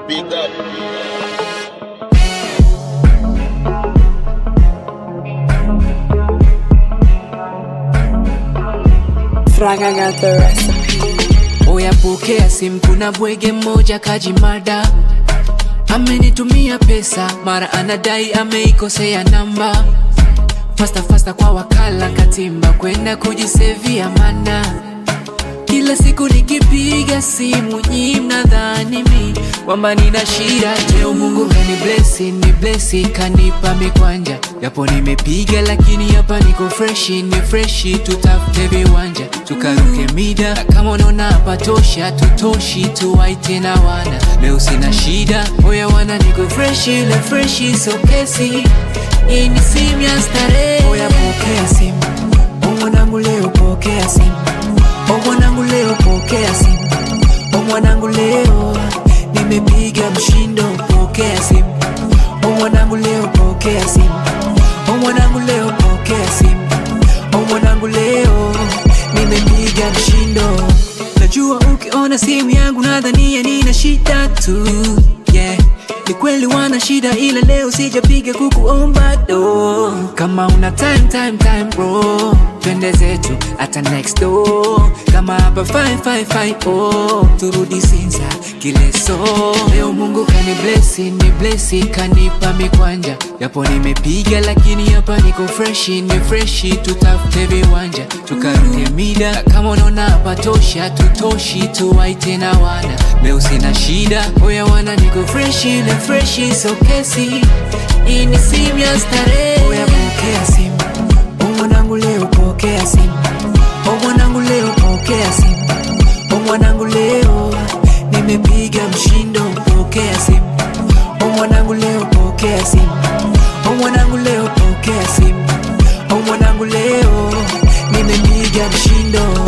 big up. Fraga got the recipe. Oya pokea simu, kuna bwege mmoja kajimada, amenitumia pesa, mara anadai ameikosea namba. Fasta fasta kwa wakala katimba, kwenda kujisevia mana kila siku nikipiga simu nyi mnadhani mi kwamba nina shida. Leo Mungu kani blessi, ni blessi kanipa mikwanja, japo nimepiga lakini hapa niko freshi, ni freshi. Tutafute viwanja tukaruke mida, na kama unaona hapa tosha, tutoshi tuwaite na wana. Leo sina shida, oya wana, niko freshi, le freshi so kesi hii ni simu ya starehe. Oya pokea simu, o mwanangu, leo pokea simu O mwanangu leo pokea simu, o mwanangu leo nimepiga mshindo, pokea simu. O mwanangu leo pokea simu, o mwanangu leo pokea simu, o mwanangu leo nimepiga mshindo. Najua ukiona simu yangu nadhania nina shida tu, yeah. Ni kweli wana shida ila leo sijapiga kukuomba do. Kama una time time time bro, twende zetu hata next door. Kama hapa fine fine fine oh, turudi Sinza Kileso. Leo Mungu kani blessi, ni blessi kanipa mikwanja, japo nimepiga lakini hapa niko freshi, ni freshi. Tutafute viwanja tukaruke mida, na kama unaona hapa tosha, tutoshi tuwaite na wana. Leo sina shida, oya wana, niko freshi na freshi, so kesi hii ni simu ya starehe. Oya pokea simu, o mwanangu leo pokea simu, o mwanangu leo pokea simu, o mwanangu leo nimepiga mshindo, pokea simu, o mwanangu leo pokea simu, o mwanangu leo pokea simu, o mwanangu leo nimepiga mshindo.